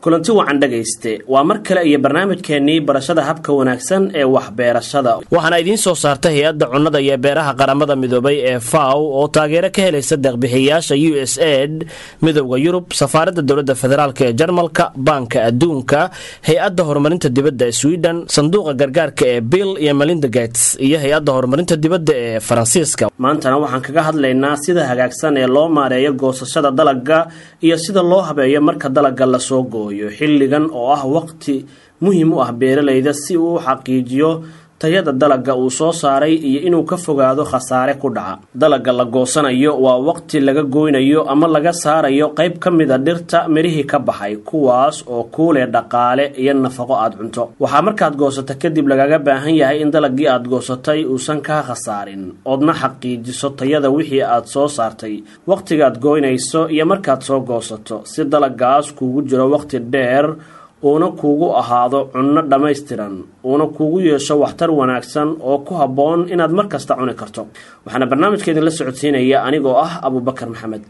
kulanti wacan dhagayste waa mar kale iyo barnaamijkeenii barashada habka wanaagsan ee waxbeerashada waxaana idiin soo saarta hay-adda cunnada iyo beeraha qaramada midoobay ee faw oo taageero ka helaysa deeqbixiyayaasha u s aid midowda yurub safaaradda dowladda federaalk ee jarmalka baanka adduunka hay-adda horumarinta dibadda ee sweden sanduuqa gargaarka ee bill iyo melinda gates iyo hay-adda horumarinta dibadda ee faransiiska maantana waxaan kaga hadlaynaa sida hagaagsan ee loo maareeyo goosashada dalagga iyo sida loo habeeyo marka dalagga lasoo gooyo xilligan oo ah waqti muhiim u ah beeralayda si uu u xaqiijiyo tayada dalagga uu soo saaray iyo inuu ka fogaado khasaare ku dhaca dalagga la goosanayo waa waqti laga goynayo ama laga saarayo qayb ka mida dhirta mirihii ka baxay kuwaas oo kuuleh dhaqaale iyo nafaqo aad cunto waxaa markaad goosato kadib lagaga baahan yahay in dalaggii aad goosatay uusan kaa khasaarin oodna xaqiijiso tayada wixii aad soo saartay waqtigaad goynayso iyo markaad soo goosato si dalaggaas kuugu jiro waqti dheer uuna kuugu ahaado cunno dhammaystiran uuna kuugu yeesho waxtar wanaagsan oo ku habboon inaad mar kasta cuni karto waxaana barnaamijka idinla socodsiinaya anigoo ah abubakar maxamed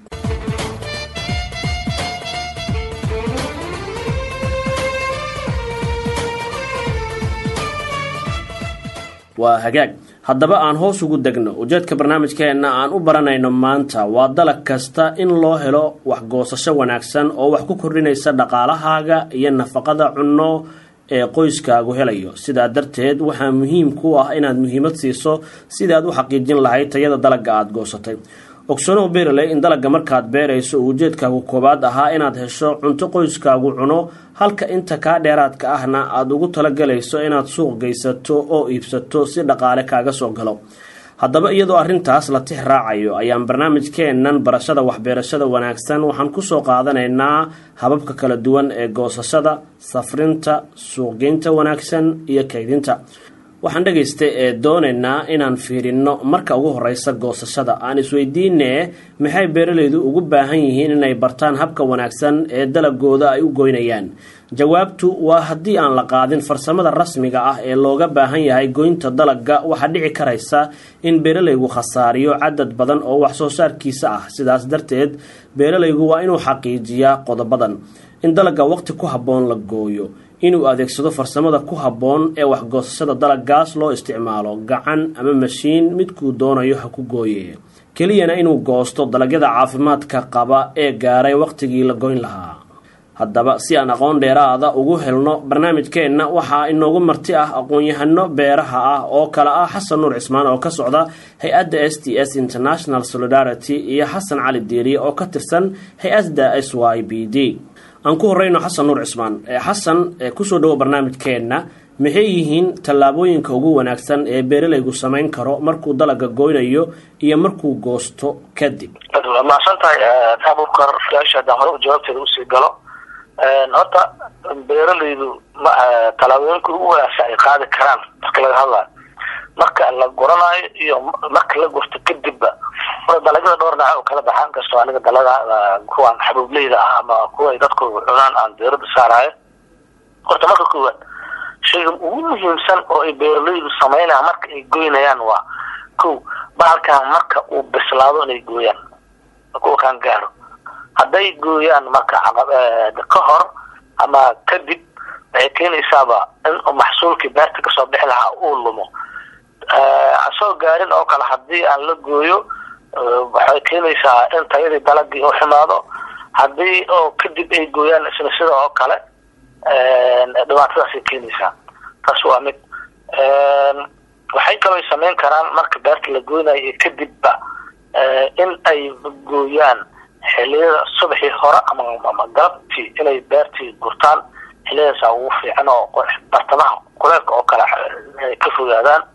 waa hagaag haddaba aan hoos ugu degno ujeedka barnaamijkeenna aan u baranayno maanta waa dalag kasta in loo helo waxgoosasho wanaagsan oo wax ku kordhinaysa dhaqaalahaaga iyo nafaqada cunno ee qoyskaagu helayo sidaa darteed waxaa muhiim ku ah inaad muhiimad siiso sidaad u xaqiijin lahayd tayada dalagga aada goosatay ogsanow beeraley in dalagga markaad beerayso uu ujeedkaagu koowaad ahaa inaad hesho cunto qoyskaagu cuno halka inta kaa dheeraadka ahna aada ugu talagalayso inaad suuq geysato oo iibsato si dhaqaale kaaga soo galo haddaba iyadoo arrintaas la tix raacayo ayaan barnaamijkeennan barashada waxbeerashada wanaagsan waxaan kusoo qaadanaynaa hababka kala duwan ee goosashada safrinta suuqgeynta wanaagsan iyo kaydinta waxaan dhagaystay ee doonaynaa inaan fiirinno marka ugu horeysa goosashada aan isweydiinee maxay beeralaydu ugu baahan yihiin inay bartaan habka wanaagsan ee dalagooda ay u goynayaan jawaabtu waa haddii aan la qaadin farsamada rasmiga ah ee looga baahan yahay goynta dalagga waxaa dhici karaysa in beeralaygu khasaariyo cadad badan oo wax soo saarkiisa ah sidaas darteed beeralaygu waa inuu xaqiijiyaa qodobadan in dalagga waqti ku habboon la gooyo inuu adeegsado farsamada ku habboon ee waxgoosashada dalaggaas loo isticmaalo gacan ama mashiin midkuu doonayo ha ku gooye keliyana inuu goosto dalagyada caafimaadka qaba ee gaaray waqtigii la goyn lahaa haddaba si aan aqoon dheeraada ugu helno barnaamijkeenna waxaa inoogu marti ah aqoon-yahano beeraha ah oo kale ah xasan nuur cismaan oo ka socda hay-adda s t s international solidarity iyo xasan cali diiriye oo ka tirsan hay-adda s y b d aan ku horeyno xasan nuur cismaan xasan kusoo dhawo barnaamijkeenna maxay yihiin tallaabooyinka ugu wanaagsan ee beeralaygu samayn karo markuu dalaga goynayo iyo markuu goosto kadib waa mahadsan tahay abubkar su-aasha haddaan hore jawaabteeda usii galo horta beeralaydu tallaabooyinka ugu wanaagsan ay qaadi karaan marka laga hadlayo marka la goranayo iyo marka la gurto kadibba dalagyada dhowr dhinac oo kala baxaan kastoo aniga dalada kuwaan xabuubleyda ah ama kuwa ay dadku cunaan aan beerada saaraayo horta marka koowaad shayga ugu muhiimsan oo ay beeralaydu sameynayaan marka ay goynayaan waa ko bahalkan marka uu bislaado inay gooyaan kuwa kaan gaaro hadday gooyaan marka ka hor ama kadib waxay keenaysaaba in maxsuulkii beerta kasoo bixi lahaa uu lumo asoo gaarin oo kale hadii aan la gooyo waxay keenaysaa in tayadii dalagii u xumaado hadii oo kadib ay gooyaan isna sida oo kale dhibaatadaasay keenaysaa taas waa mid waxay kaloo sameyn karaan marka beerta la goynayo iyo kadibba in ay gooyaan xiliyada subaxii hore ama galabtii inay beertii gurtaan xiliyadaasa ugu fiican oo bartamaha kuleelka oo kale inay ka fogaadaan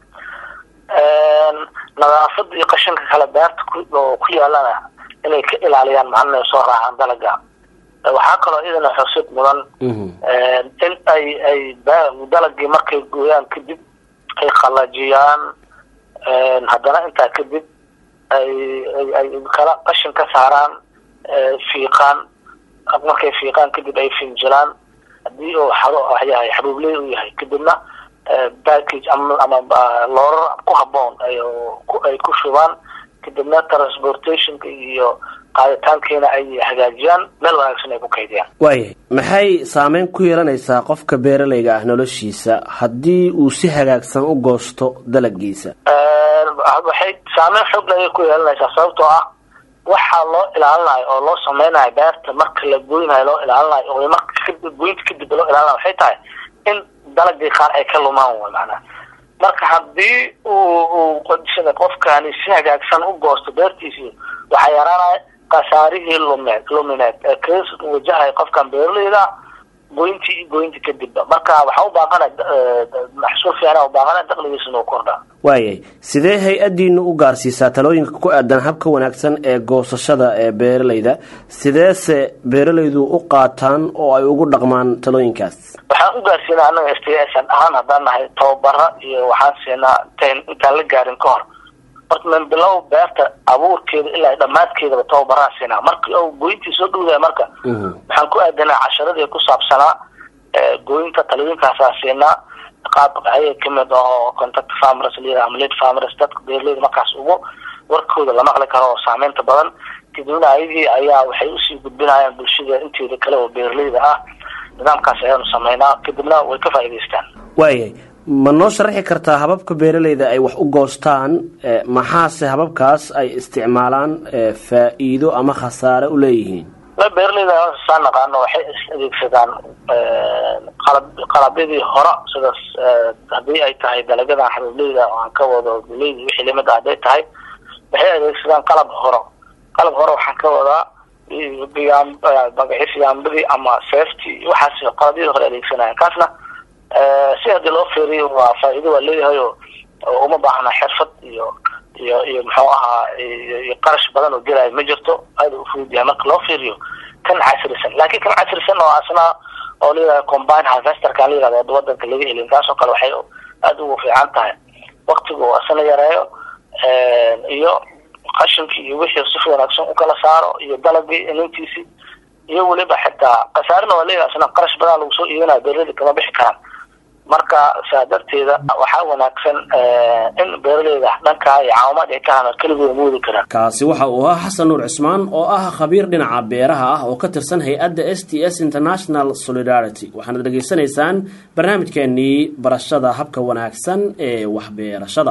nadaafada iyo qashinka kale beerta oo ku yaalana inay ka ilaaliyaan macalina soo raacaan dalaga waxaa kaloo iyadana xusid mudan in ay ay dalagii markay gooyaan kadib ay qalajiyaan haddana intaa kadib ay ay kala qashin ka saaraan fiiqaan markay fiiqaan kadib ay finjilaan hadii uu xado yahay xabuubley uu yahay kadibna package ama ama loorar ku haboon ay ay ku shubaan kadibna transportationka iyo qaaditaankiina ay hagaajiyaan meel wanaagsan ay ku kaydiyaan waayahay maxay saameyn ku yeelanaysaa qofka beeralayga ah noloshiisa haddii uu si hagaagsan u goosto dalagiisa waxay saameyn xoog ayay ku yeelanaysaa sababtoo ah waxaa loo ilaalinayo oo loo sameynayo beerta marka la goynayo loo ilaalinayo oo marka kadib goynta kadib loo ilaalinayo waxay tahay in dalagii qaar ay ka lumaan way macnaha marka haddii uu uu qofkani si hagaagsan u goosto beertiisii waxaa yaraanaya khasaarihii lumeed lumineed ee kaga wajahay qofkan beeralayda goyntii goynta kadibba marka waxaa u baaqana maxsuul fiicna u baaqana daqligiisana u kordhaa waayay sidee hay-addiinu u gaarsiisaa talooyinka ku aadan habka wanaagsan ee goosashada ee beeralayda sideese beeralaydu u qaataan oo ay ugu dhaqmaan talooyinkaas waxaan u gaarsiinaa annaga s t s ahaan haddaan nahay tababara iyo waxaan siinaa intan intaan la gaarin ka hor horta min bilow beerta abuurkeeda ilaa dhammaadkeedaba tababaraan siinaa marki o goyntii soo dhowdahay marka waxaan ku aadanaa casharadii ku saabsanaa goynta talooyinkaasaa siinaa qaab ayay kamid aho contact farmers layidhaha ama lead farmers dadka beeraleyda markaas ugu warkooda la maqli karo oo saameynta badan kadibna ayagii ayaa waxay usii gudbinayaan bulshada inteeda kale oo beeraleyda ah nidaamkaas ayaanu sameynaa kadibna way ka faa'idaystaan waayahay ma noo sharaxi kartaa hababka beeralayda ay wax u goostaan maxaase hababkaas ay isticmaalaan faa-iido ama khasaare u leeyihiin beeralayda saa naqaano waxay adeegsadaan qalab qalabyadii hore sidaas haddii ay tahay dalagyadan xabiibleyda oo aan ka wado galeyda wixii lamid ah hadday tahay waxay adeegsadaan qalab horo qalab hore waxaan ka wadaa magaciis yaambadii ama safety waxaas qalabyadii hore adeegsanaya kaasna si haddii loo fiiriyo waa faa-iido waa leeyahay oo uma baahna xirfad iyo iyo iyo muxuu ahaa iyo qarash badan oo gelaayo ma jirto aada u fudud yahay marka loo fiiriyo kan casrisan laakiin kan casrisan oo asna oo layihahda combine harvesterka la yihahdo wadanka laga helin kaasoo kale waxay aada ugu fiican tahay waktiga oo asna yareeyo iyo qashinkii iyo wixii si wanaagsan ukala saaro iyo dalagii inintiisi iyo weliba xitaa khasaarina waa leeyahay asna qarash badan lagu soo iibinayo beeraleyda kama bixi karaan marka saa darteeda waxaa wanaagsan in beeraleyda dhankaa iyo caawimaad ay ka hana keligooda moodi karaan kaasi waxa uu ahaa xasan nuur cismaan oo ah khabiir dhinaca beeraha ah oo ka tirsan hay-adda s t s international solidarity waxaanad dhegaysanaysaan barnaamijkeenii barashada habka wanaagsan ee waxbeerashada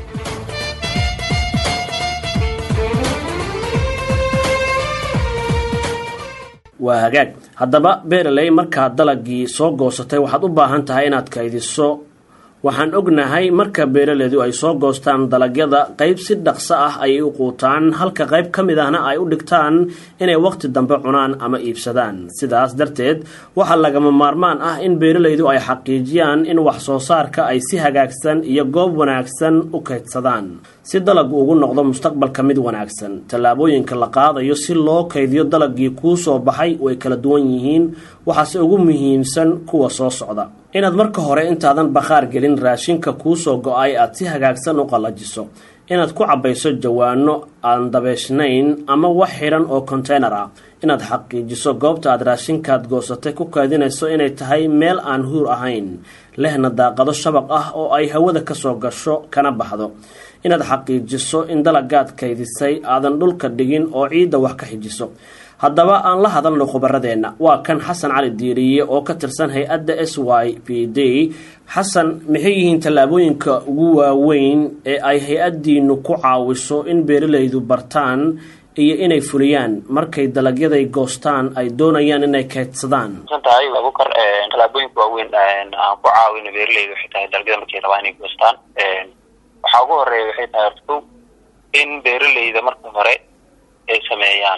waa hagaag haddaba beeraley markaad dalagii soo goosatay waxaad u baahan tahay inaad kaydiso waxaan ognahay marka beeraleydu ay soo goostaan dalagyada qayb si dhaqso ah ayay u quutaan halka qayb ka mid ahna ay u dhigtaan inay waqti dambe cunaan ama iibsadaan sidaas darteed waxaa lagama maarmaan ah in beeraleydu ay xaqiijiyaan in wax soo saarka ay si hagaagsan iyo goob wanaagsan u kaydsadaan si dalagu ugu noqdo mustaqbalka mid wanaagsan tallaabooyinka la qaadayo si loo kaydiyo dalagii kuu soo baxay way kala duwan yihiin waxaase ugu muhiimsan kuwa soo socda inaad marka hore intaadan bakhaar gelin raashinka kuu soo go-ay aad si hagaagsan u qallajiso inaad ku cabbayso jawaano aan dabeeshnayn ama wax xidhan oo konteynar ah inaad xaqiijiso goobta aad raashinkaad goosatay ku kaadinayso inay tahay meel aan huur ahayn lehna daaqado shabaq ah oo ay hawada ka soo gasho kana baxdo inaad xaqiijiso in dalagaad kaydisay aadan dhulka dhigin oo ciidda wax ka xijiso haddaba aan la hadalno khubaradeenna waa kan xasan cali diiriye oo ka tirsan hay-adda s y p d xasan maxay yihiin tallaabooyinka ugu waaweyn ee ay hay-addiinu ku caawiso in beeralaydu bartaan iyo inay fuliyaan markay dalagyaday goostaan ay doonayaan inay kaydsadaan tahay abukar tallaabooyinka waaweyn aan ku caawino beeralayda waxay tahay dalagyada markay rabaan inay goostaan waxaa ugu horeeya waxay tahay horto in beeralayda marka hore ay sameeyaan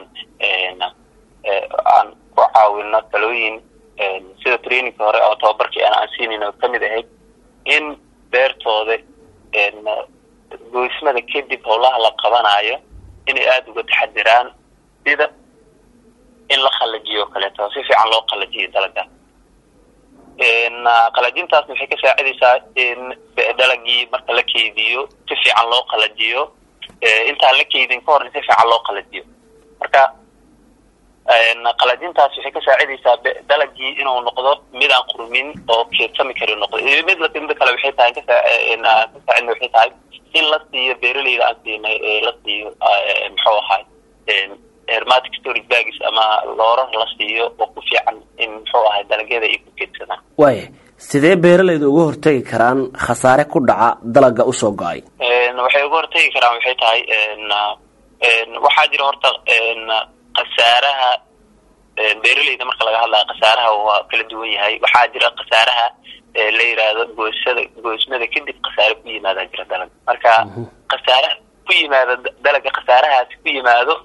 aan ku caawino talooyin sida trainingka hore oo tababarkii aan aan siinayn oo kamid ahayd in beertooda goysmada kadib howlaha la qabanayo inay aada uga taxadiraan sida in la qalajiyo o kaleeto si fiican loo qalajiyo dalaga qalajintaasna waxay ka saacidaysaa in dalagii marka la keydiyo si fiican loo qalajiyo intaan la keydin ka horna si fiican loo qalajiyo marka qalajintaas waxay ka saacidaysaa dalagii inuu noqdo mid aan qurmin oo keedsami kari noqdo mid mida kale waxay tahay kasaacidna waxay tahay in la siiyo beeraleyda aan siinay la siiyo muxuu ahay hermatic storage bagis ama loorar la siiyo oo ku fiican in muxuu ahay dalagyada ay ku keedsadaan waaya sidee beeralayda uga hortegi karaan khasaare ku dhaca dalaga usoo go-ay waxay uga hortegi karaan waxay tahay waxaa jira horta khasaaraha beeraleyda marka laga hadlaya khasaaraha waa kala duwan yahay waxaa jira khasaaraha la yiraahdo goosada goosmada kadib khasaare ku yimaada jira dalaga marka khasaare ku yimaado dalaga khasaarahaasi ku yimaado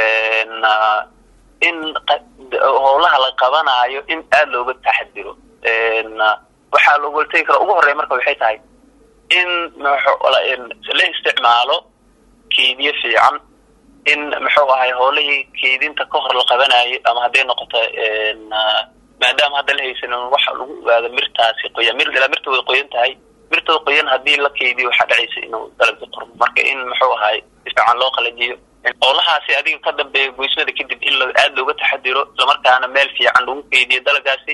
in howlaha la qabanaayo in aada looga taxadiro waxaa looga hortegi kara ugu horreya marka waxay tahay in la isticmaalo keediyo fiican in muxuu ahay howlihii keedinta ka hor la qabanayo ama hadday noqoto maadaama hadda la haysanin waxa lagu ogaado mirtaasi qoyan mir ilaa mirta way qoyan tahay mirtada qoyan haddii la keydiyo waxaa dhacaysa inuu dalagga qormo marka in muxuu ahay si fiican loo qalajiyo howlahaasi adiga ka dambeeya goysmada kadib in aada looga taxadiro islamarkaana meel fiican lagu keydiyo dalagaasi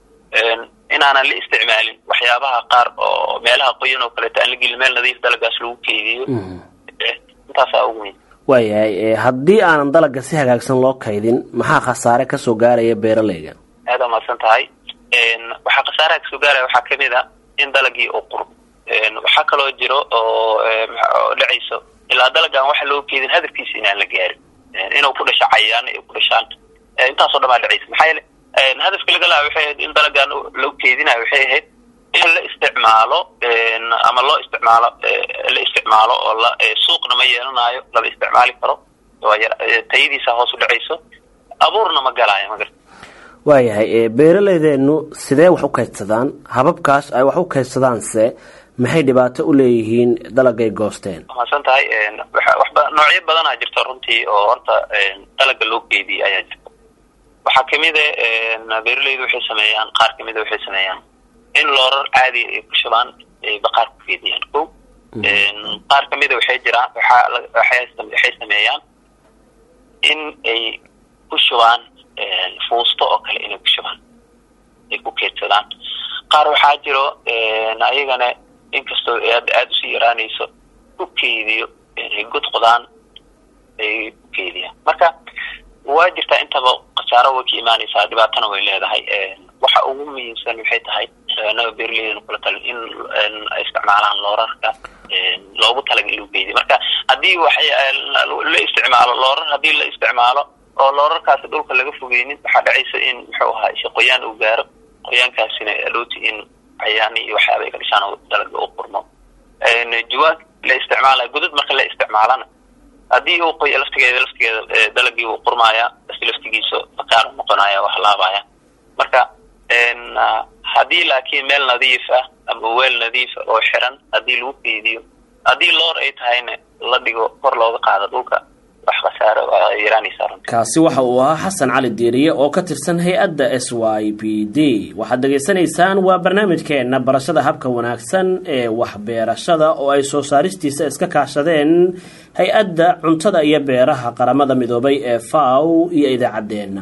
inaanan la isticmaalin waxyaabaha qaar oo meelaha qoyan oo kaleeto aan la gelin meel nadiif dalagaas lagu keydiyo intaasaa ugu weyn waayahay haddii aanan dalaga si hagaagsan loo kaydin maxaa khasaare kasoo gaaraya beeralayga aada umahadsan tahay waxaa khasaaraha kasoo gaaraya waxaa kamid a in dalagii uu qurbo waxaa kaloo jiro oo dhacayso ilaa dalagaan waxa loo keedin hadafkiisa inaan la gaarin inuu ku dhasho cayaan ay ku dhashaan intaasoo dhan baa dhacaysa maxaa yeele hadafka laga laha waxay ahayd in dalagaan loo keedinayo waxay ahayd in la isticmaalo ama loo isticmaalo la isticmaalo oo la suuqna ma yeelanayo lama isticmaali karo tayadiisa hoos u dhacayso abuurna ma galaayo magar waayahay beeraleydeenu sidee wax u kaydsadaan hababkaas ay wax u kaydsadaanse maxay dhibaato u leeyihiin dalagay goosteen mahadsan tahay waxba noocyo badanaa jirta runtii oo horta dalaga loo keediyey ayaa jirta waxaa kamid a beeraleydu waxay sameeyaan qaar kamida waxay sameeyaan in loorar caadi ay ku shubaan ay baqaar ku keediyaan ko qaar kamida waxay jiraan waxay sameeyaan in ay ku shubaan fuusto oo kale inay ku shubaan ay ku keedsadaan qaar waxaa jiro ayagana inkastoo aad aada usii yaraanayso ku keediyo inay god qodaan ay ku keediyaan marka waa jirtaa intaba khasaaro way ka imaanaysaa dhibaatana way leedahay waxa ugu muhiimsan waxay tahay naga beeraleydan kula talin in ay isticmaalaan loorarka loogu talaga in lagu keediyo marka haddii waxay la isticmaalo loorar haddii la isticmaalo oo loorarkaasi dhulka laga fogeynin waxaa dhacaysa in muxuu ahaa isha qoyaan uu gaaro qoyaankaasina adooti in cayaan iyo waxyaaba ay ka dhishaan dalaga u qurmo jawaag la isticmaalayo godad marka la isticmaalana haddii uu qoy laftigeeda laftigeeda dalagii uu qurmaaya basi laftigiisa bakaar noqonaya wax laabaya marka haddii laakiin meel nadiif ah ama weel nadiif ah oo xiran haddii lagu keydiyo haddii loor ay tahayna la dhigo kor looga qaado dhulka wax khasaaro waa yaraanaysaa runtii kaasi waxa uu ahaa xasan cali diiriye oo ka tirsan hay-adda s y b d waxaad dhegaysanaysaan waa barnaamijkeena barashada habka wanaagsan ee waxbeerashada oo ay soo saaristiisa iska kaashadeen hay-adda cuntada iyo beeraha qaramada midoobay ee faw iyo idaacaddeenna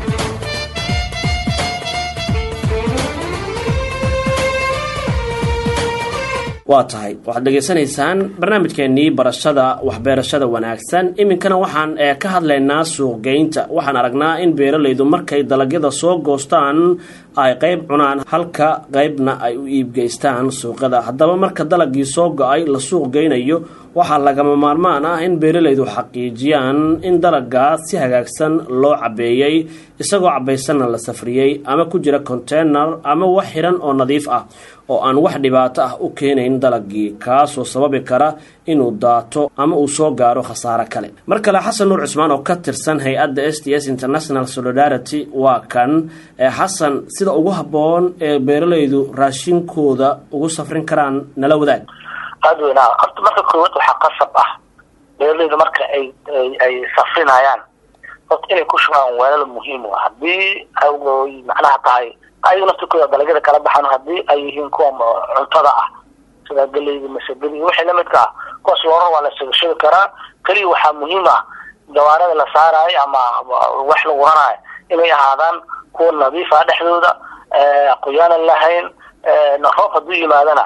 waa tahay waxaad dhegaysanaysaan barnaamijkeenii barashada waxbeerashada wanaagsan iminkana waxaan ka hadlaynaa suuqgeynta waxaan aragnaa in beeralaydu markay dalagyada soo goostaan ay qayb cunaan halka qaybna ay u iibgeystaan suuqyada haddaba marka dalagii soo go-ay la suuq geynayo waxaa lagama maarmaan ah in beeralaydu xaqiijiyaan in dalagaas si hagaagsan loo cabeeyey isagoo cabaysanna la safriyey ama ku jira containar ama wax xiran oo nadiif ah oo aan wax dhibaato ah u keenayn dalagii kaasoo sababi kara inuu daato ama uu soo gaaro khasaare kale mar kale xasan nuur cusmaan oo ka tirsan hay-adda s t s international solidarity waa kan xasan sida ugu habboon ee beeralaydu raashinkooda ugu safrin karaan nala wadaag aada weynaa horta marka koowaad waxaa qasab ah beeralaydu marka ay ay safrinayaan horta inay ku shubaan weelal muhiim u haddii ay macnaha tahay ayaga naftirkooda dalagyada kala baxaan haddii ay yihiin kuwa cuntada ah sida galeyda masagadi iyo wixii lamidka ah kuwaas loora waa la sagashabi karaa keliya waxaa muhiim ah gawaarada la saaraayo ama wax lagu ranaayo inay ahaadaan kuwa nadiif ah dhexdooda qoyaanan lahayn roob hadduu yimaadana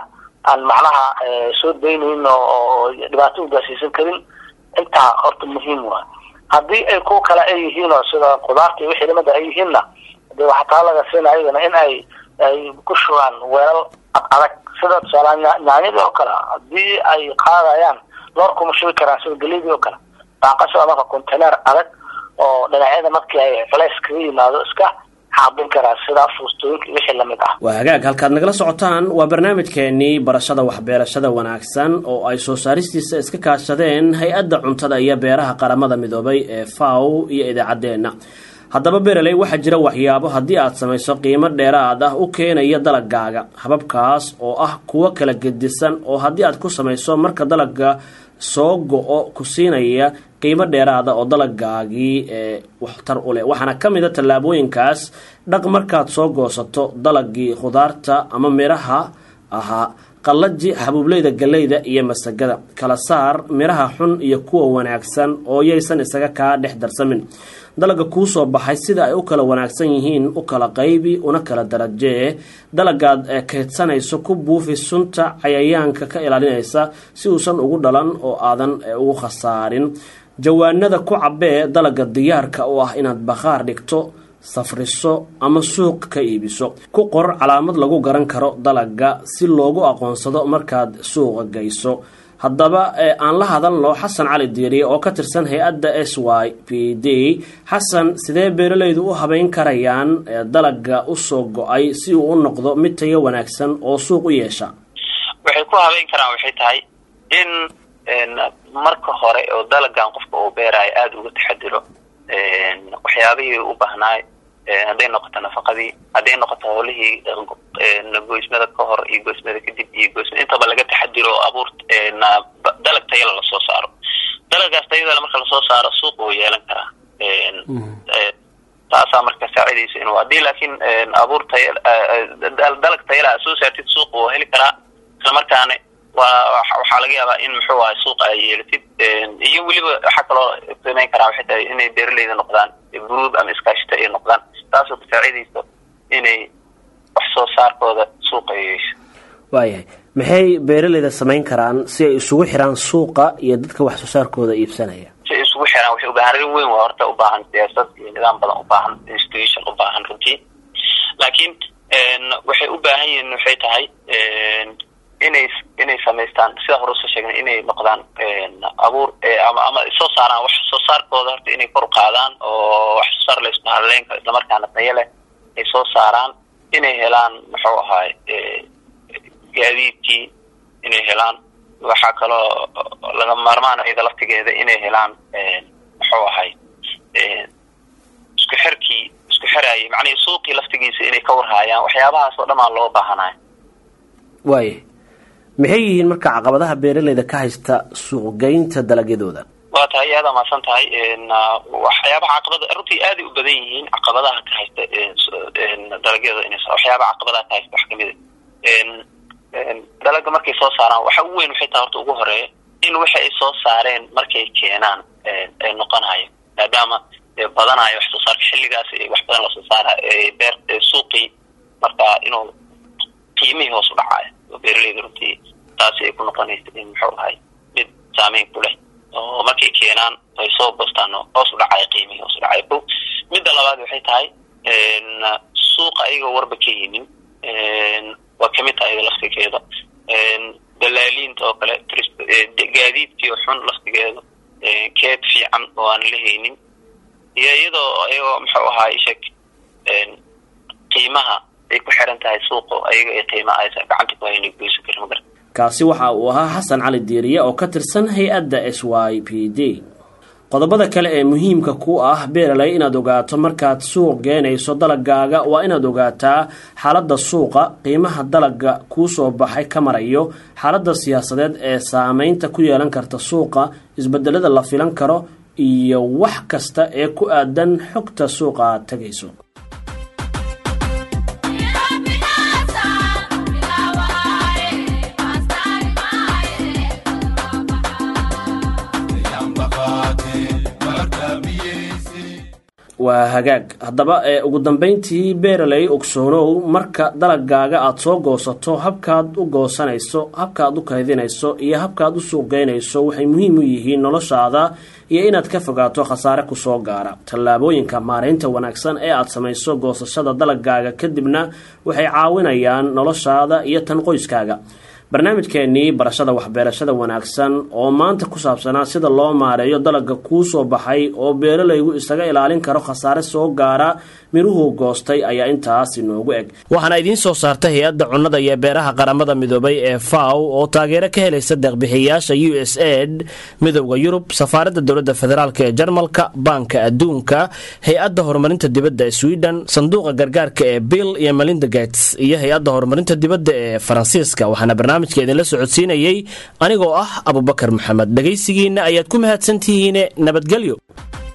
aan macnaha soo daynayn oo dhibaato ugaarsiisan karin intaa horta muhiim waa haddii ay kuwa kale ay yihiin oo sida qudaarta iyo wixii lamida ay yihiinna de waxaa taa laga siina ayagana in ay ay ku shubaan weelal ad adag sida tusaale yaanyadii oo kale haddii ay qaadayaan loor kuma shubi karaan sida galeydii oo kale baaqasha marka container adag oo dhinacyada markii ay culays kaga yimaado iska xaabin karaa sida fuustooyinka iyo wixii lamid ah waa hagaag halkaad nagala socotaan waa barnaamijkeenii barashada waxbeerashada wanaagsan oo ay soo saaristiisa iska kaashadeen hay-adda cuntada iyo beeraha qaramada midoobay ee faw iyo idaacaddeenna haddaba bereley waxaa jira waxyaabo haddii aad samayso qiimo dheeraad ah u keenaya dalagaaga hababkaas oo ah kuwo kala gedisan oo haddii aad ku samayso marka dalaga soo go-o ku siinaya qiimo dheeraada oo dalagaagii ee waxtar u leh waxaana ka mid a tallaabooyinkaas dhaq markaad soo goosato dalagii khudaarta ama midhaha ahaa qallaji xabuubleyda galleyda iyo masagada kala saar midhaha xun iyo kuwa wanaagsan oo yaysan isaga kaa dhex darsamin dalaga kuu soo baxay sida ay u kala wanaagsan yihiin u kala qaybi una kala darajee dalagaad kaydsanayso ku buufi sunta cayayaanka ka ilaalinaysa si uusan ugu dhalan oo aadan ugu khasaarin jawaanada ku cabee dalaga diyaarka u ah inaad bakhaar dhigto safriso ama suuq ka iibiso ku qor calaamad lagu garan karo dalaga si loogu aqoonsado markaad suuqa geyso haddaba aan la hadalno xasan cali diiriye oo ka tirsan hay-adda s y p d xasan sidee beeralaydu u habeyn karayaan dalaga usoo go-ay si uu u noqdo mid tayo wanaagsan oo suuq u yeesha waxay ku habeyn karaan waxay tahay in marka hore oo dalagan qofka uu beerayo aada uga taxadiro waxyaabihii u baahnaay hadday noqoto nafaqadii hadday noqoto howlihii goysmada ka hor iyo goysmada kadib iyo goysmada intaba laga taxadiro oo abuur dalag tayala lasoo saaro dalagaas tayadala marka lasoo saaro suuq uu yeelan karaa taasaa marka saacidaysa inuu haddii laakiin abuur taya dalag tayala soo saartid suuq uu heli karaa islamarkaana waa waxaa laga yaabaa in muxuu ahay suuqa ay yeelatid iyo weliba waxaa kaloo samayn karaa waxay tahay inay beeraleyda noqdaan group ama iskaashita ay noqdaan taasoo kasaacidayso inay wax soo saarkooda suuqa ay yeesho waayahay maxay beeraleyda samayn karaan si ay isugu xiraan suuqa iyo dadka wax soo saarkooda iibsanaya si ay isugu xiraan waxay ubaahan arrin weyn waa horta ubaahan siyaasad iyo nidaam badan ubaahan institution ubaahan runtii laakiin waxay u baahan yihiin waxay tahay inay inay samaystaan sida hore usoo sheegnay inay noqdaan abuur ama ama soo saaraan wax soo saarkooda horta inay kor u qaadaan oo wax soo saar laysku hadleynka islamarkaana tayo leh ay soo saaraan inay helaan muxuu ahaay gaadiidkii inay helaan waxaa kaloo laga maarmaan iyada laftigeeda inay helaan muxuu ahay isku xirkii isku xirayay macnihii suuqii laftigiisa inay ka warhaayaan waxyaabahaas oo dhamaan loo baahanayo waayahay maxay yihiin marka caqabadaha beeraleyda ka haysta suuqgeynta dalagyadooda waa tahay aada maasan tahay waxyaabaha caqabada runtii aaday u badan yihiin caqabadaha ka haysta dalagyada in waxyaabaha caqabadaha ka haysta wax kamid dalaga markay soo saaraan waxa ugu weyn waxay tahay horta ugu horeeya in waxa ay soo saareen markay keenaan ay noqonayo maadaama badanayo wax soo saarka xilligaas wax badan lasoo saara beer suuqii marka inuu qiimihii hoos u dhacayo oo beeraleyda runtii taasi ay ku noqonaysa in muxuu ahay mid saameyn ku leh oo markay keenaan ay soo goostaan hoos u dhacayo qiimihii hoos u dhacayo ko midda labaad waxay tahay suuqa ayagoo warba ka yimin waa kamid tahay iyada laftigeeda dalaaliinta oo kale gaadiidkii xun laftigeeda keed fiican oo aan la haynin iyo iyadoo ayagoo muxuu ahaa isheg qiimaha ay ku xiran tahay suuqo ayaga ay qiima aysa gacanta ku hayna goysan karin magar kaasi waxa uu ahaa xasan cali diiriye oo ka tirsan hay-adda s y p d qodobada kale ee muhiimka ku ah beeraley inaad ogaato markaad suuq geenayso dalagaaga waa inaad ogaataa xaaladda suuqa qiimaha dalaga kuu soo baxay ka marayo xaaladda siyaasadeed ee saameynta ku yeelan karta suuqa isbedelada la filan karo iyo wax kasta ee ku aadan xogta suuqa aad tegayso waa hagaag haddaba ee ugu dambeyntii beeraley ogsoonow marka dalagaaga aada soo goosato habkaad u goosanayso habkaad u kaydinayso iyo habkaad u suuqgeynayso waxay muhiim u yihiin noloshaada iyo inaad ka fogaato khasaare kusoo gaara tallaabooyinka maaraynta wanaagsan ee aada samayso goosashada dalagaaga kadibna waxay caawinayaan noloshaada iyo tan qoyskaaga barnaamijkeenii barashada waxbeerashada wanaagsan oo maanta ku saabsanaa sida loo maareeyo dalaga kuu soo baxay oo beeralaygu isaga ilaalin karo khasaare soo gaara miruhuu goostay ayaa intaas inoogu eg waxaana idiin soo saarta hay-adda cunnada iyo beeraha qaramada midoobay ee faw oo taageero ka helaysa deeqbixiyayaasha u s aid midowda yurub safaaradda dowladda federaalk ee jarmalka baanka adduunka hay-adda horumarinta dibadda ee sweden sanduuqa gargaarka ee bill iyo melinda gates iyo hay-adda horumarinta dibadda ee faransiiska waxaana barnaamijka idinla socodsiinayey anigoo ah abubakar maxamed dhegaysigiinna ayaad ku mahadsantihiine nabadgelyo